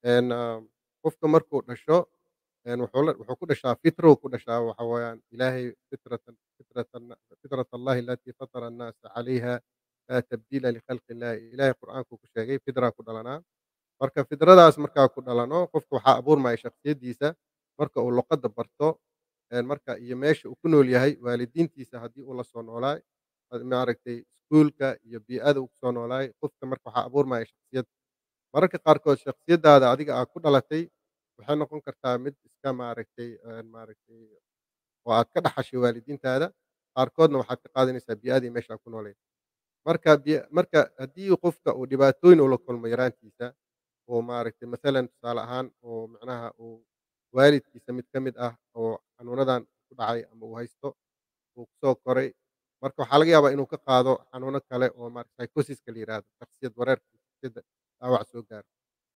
een, ah, qofka markuu dhasho een, wuxuu la wuxuu ku dhashaa fitrow ku dhashaa waxa weeyaan Ilaahay fitratan fitratan fitrat Allahi allatii fatara annaasa calayha laa tabdiila likhalqi Illaahi Ilaahay qur'aankuu ku sheegay fidraa ku dhalanaa marka fidradaas markaa ku dhalano qofka waxaa abuurmaya shakhsiyaddiisa marka uu luqadda barto een, marka iyo meesha uu ku nool yahay waalidiintiisa haddii uu la soo noolaay maaragtay iskuulka iyo bii'ada uu ku soo noolaay qofka marka waxaa abuurmaya shakhsiyad mararka qaarkood shakhsiyaddaada adiga aad ku dhalatay waxay noqon kartaa mid iska maaragtay een, maaragtay oo aad ka dhaxashay waalidiintaada qaarkoodna waxaad ka qaadanaysaa bii'adii meesha aad ku noolayd marka biya marka haddii qofka uu dhibaatooyin ula kulmo yaraantiisa oo maaragtay masalan tusaale ahaan oo macnaha uu waalidkiisa mid ka mid ah oo xanuunadan ku dhacay ama uu haysto uu ku soo koray marka waxaa laga yaabaa inuu ka qaado xanuuno kale oo maaragta psychosis-ka la yiraahdo shakhsiyad wareerka shakhsiyadda dhaawac soo gaaro